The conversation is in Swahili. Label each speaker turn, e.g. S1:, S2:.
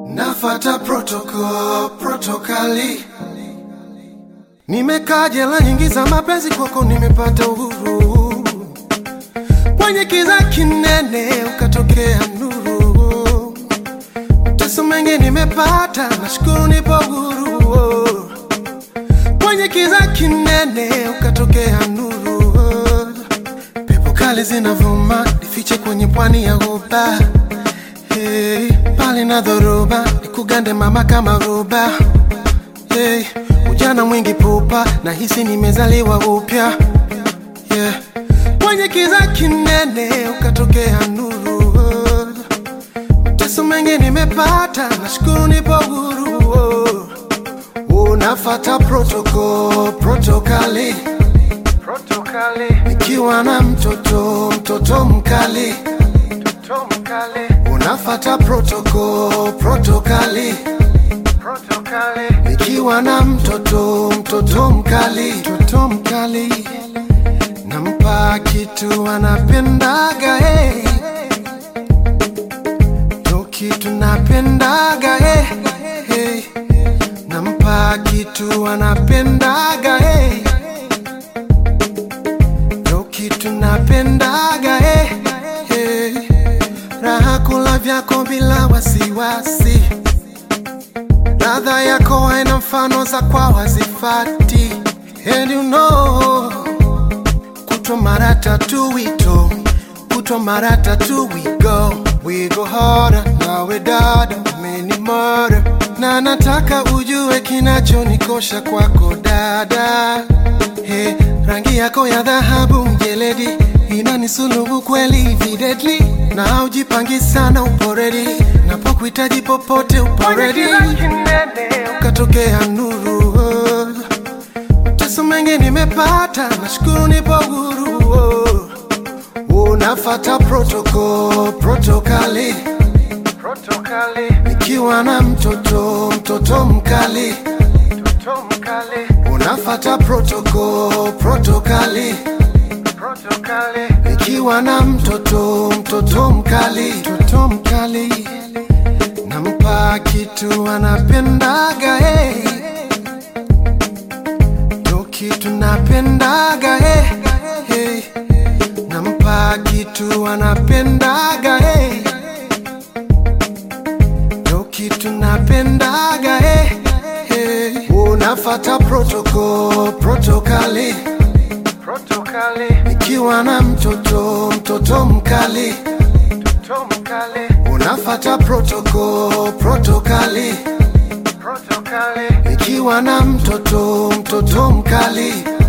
S1: Nafata protocol, protokali. Nimekaa jela nyingi za mapenzi, kwako nimepata uhuru. Kwenye kiza kinene ukatokea nuru. Mateso mengi nimepata, nashukuru nipo huru. Kwenye kiza kinene ukatokea nuru. Pepo kali zinavuma, nifiche kwenye pwani ya ghuba. Hey, pale na dhoruba nikugande mama kama roba hey, ujana mwingi pupa na hisi nimezaliwa upya yeah. Kwenye kiza kinene ukatokea nuru mateso mengi nimepata, nashukuru nipo huru unafata protocol, protokali nikiwa na mtoto mtoto mkali unafata protocol, protokali nikiwa na mtoto mtoto mkali mtoto mkali nampa kitu anapendaga hey. ndo kitu napendaga hey. Hey. nampa kitu anapendaga hey. ndo kitu napendaga hey. Hey. raha kula vyako bila wasiwasi ladha yako haina mfano za kwa wazifati and you know kutwa mara tatu wito kutwa mara tatu we go we go harder nawe dada meni mara na nataka ujue kinachonikosha kwako dada hey, rangi yako ya dhahabu mjeledi inanisulubu kweli videdli na ujipangi sana uporedi napokuhitaji popote uporedi ukatokea nuru mateso mengi nimepata nashukuru nipo huru unafata protocol, protokali nikiwa na mtoto mtoto mkali unafata protocol, protokali nikiwa na mtoto mtoto mkali mtoto mkali nampa kitu anapendaga hey. ndo kitu napendaga hey. Hey. nampa kitu anapendaga hey. ndo kitu napendaga hey. Hey. unafata protocol, protokali nikiwa na mtoto mtoto mkali unafata protocol, protokali nikiwa na mtoto mtoto mkali